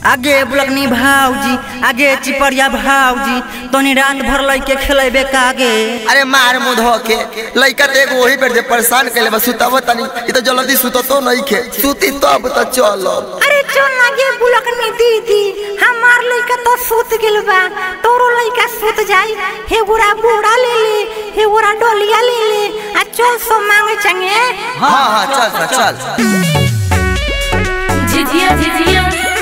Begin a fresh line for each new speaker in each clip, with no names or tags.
आगे बुलकनी भाऊजी आगे चिपड़िया भाऊजी तनी रात भर लइके खेलेबे कागे
अरे मार मुंह धो के लइका तो एगो वही पर जे परेशान कैले बस सुताव तनी ई तो जल्दी सुतो तो नहीं खे सुती तब तो चलो
अरे चल आगे बुलकनी दीदी हमार लइका तो सूत गेल बा तोरो लइका सूत जाई हे गोरा बोड़ा ले ले हे गोरा डोलिया ले ले आ चल सो मांगे चंगे
हाँ हाँ चल चल चल
झिझिया झिझिया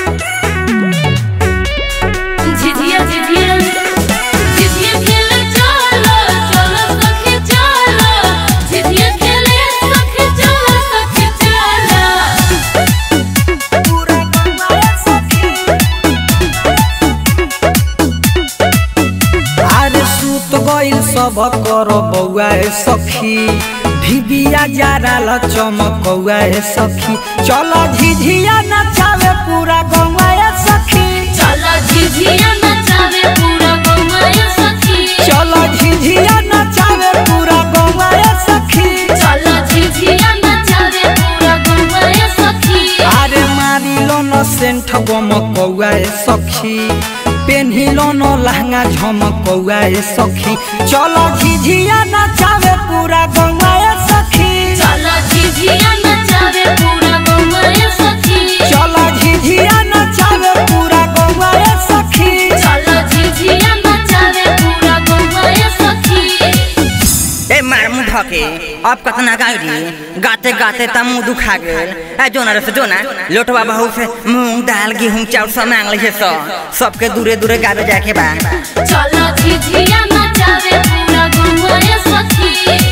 झिझिया झिझिया झिझिया खेले चलो चलो सखी चलो झिझिया खेले सखी चलो सखी चलो
अरे सूत गइल सब कर बौआ ए सखी ढिबिया जाराल चमकौआ ए सखी चल झिझिया नचावे पूरा गौआ ए सखी
चलो झिझिया नचावे पूरा गौवा सखी
चल झिझिया नचावे पूरा गौआ ए सखी
चलो झिझिया नचावे पूरा गौवा सखी
अरे मारिलो न सेंठ गमकौआ ए सखी पेन्हिलो न लहंगा झमकौआ ए सखी चल झिझिया नचावे पूरा गौआ ए सखी
चलो झिझिया नचावे पूरा गौवा सखी
चल झिझिया नचावे पूरा गौआ ए सखी
चलो झिझिया नचावे पूरा गौवा सखी
ए मार मुंह धके अब कतना गाड़ी गाते गाते त मुंह दुखा गेल ए जोना रे से जोना लोटवा बहू से मूंग दाल गेहूं चाउर सब मांग ले सो सबके दूरे दूरे गावे जाके बा
चलो झिझिया नचावे पूरा गौवा सखी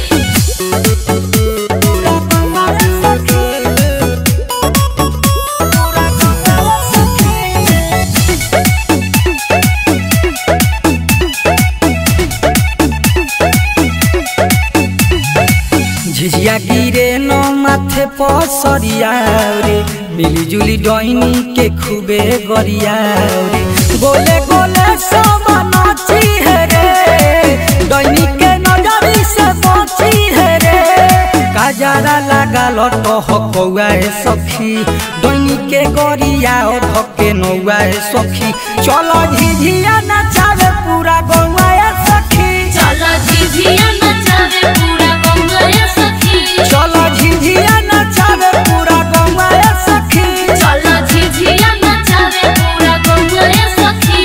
झिझिया गिरे न माथे पसरिया रे मिली जुली डैनी के खूबे गरिया रे गोले गोले सब नाची है रे डैनी के नजरी से बची है रे काजारा लगा लटह कौआ है सखी डैनी के गरिया ओ धके नौआ है सखी चलो झिझिया नचावे पूरा गौआ है सखी
चलो झिझिया नचावे पूरा गौवा सखी
चलो झिझिया नचावे पूरा गौआ ए सखी
चलो झिझिया नचावे पूरा गौवा सखी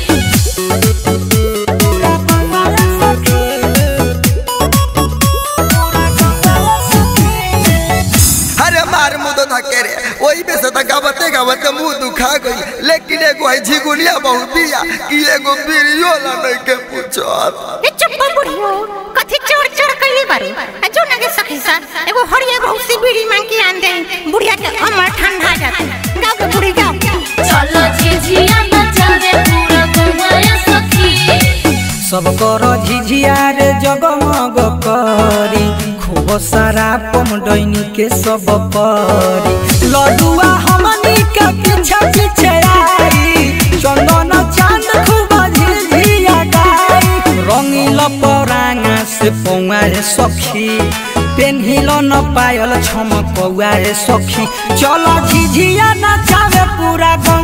अरे मार मुंह धो के रे वही में से तो गावते गावते मुंह दुखा गई लेकिन एगो है झिगुलिया बहुत बिया कि एगो बीड़ियो ला नहीं के पूछत
ए चप्पा बुढ़ियो कथी चढ़ चढ़ कइले बारू आ जो नगे सखी सा एगो हरिया बहुत सी बीड़ी मांग के आन दे बुढ़िया के अमर ठंडा जाते गाओ के बुढ़ी गाओ
चलो झिझिया नचावे पूरा गौवा सखी
सब कर झिझिया रे जगमग करी खूब सारा पम डैनी के सब परी लडुआ हमनी के पीछे पीछे आई चंदन चांद खूब झिझिया गाई रंगील परांगा से पौआ रे सखी पेन्हिल न पायल छमकौआ रे सखी चल झिझिया नचावे पूरा गौ